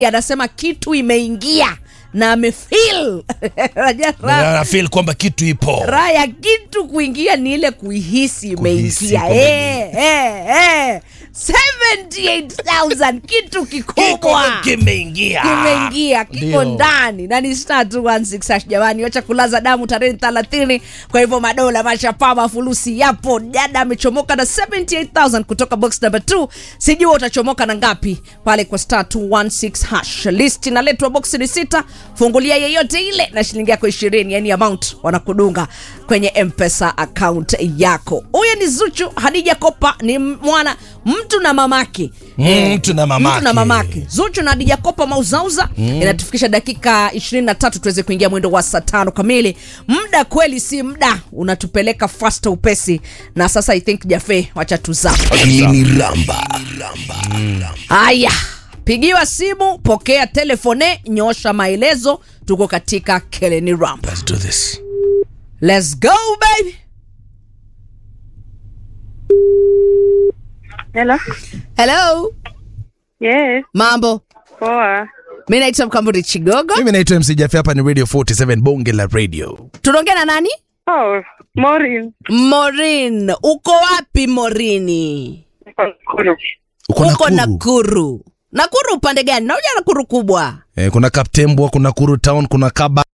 anasema kitu imeingia na amefeel Unajua raha- Na feel kwamba kitu ipo raha ya kitu kuingia ni ile kuihisi Kuhisi imeingia kwamba Eh, eh, eh. 78,000 kitu kikubwa kimeingia kimeingia kiko Ndio. ndani na ni star 216 hash jamani wacha kulaza damu tarehe 30 kwa hivyo madola mashapama fulusi yapo dada amechomoka na 78000 kutoka box number 2 sijua utachomoka na ngapi pale kwa star 216 hash list inaletwa box ni sita fungulia yeyote ile na shilingi yako 20 yani amount wanakudunga kwenye mpesa account yako huyo ni zuchu hadija kopa ni mwana mtu na mamake Mm, mtu na mamake. mtu na mamake zuchu na hadija kopa mauzauza mm. inatufikisha dakika 23 tuweze kuingia mwendo wa saa tano kamili muda kweli si muda unatupeleka fasta upesi na sasa i think jafe wacha tuzaa Hili ni Ramba. haya pigiwa simu pokea telefone nyosha maelezo tuko katika keleni ramp Let's do this. let's go baby Hello. hello Yes. mambo Poa. mi naitwa mkamburi chigogo mimi naitwa mc jafi hapa ni radio 47 bonge la radio tunaongea na nani Oh, Maureen. morin uko wapi morini Nakuru. uko uko nakuru nakuru nakuru upande gani nauja nakuru kubwa eh, kuna kaptembwa kuna kuru town kuna kaba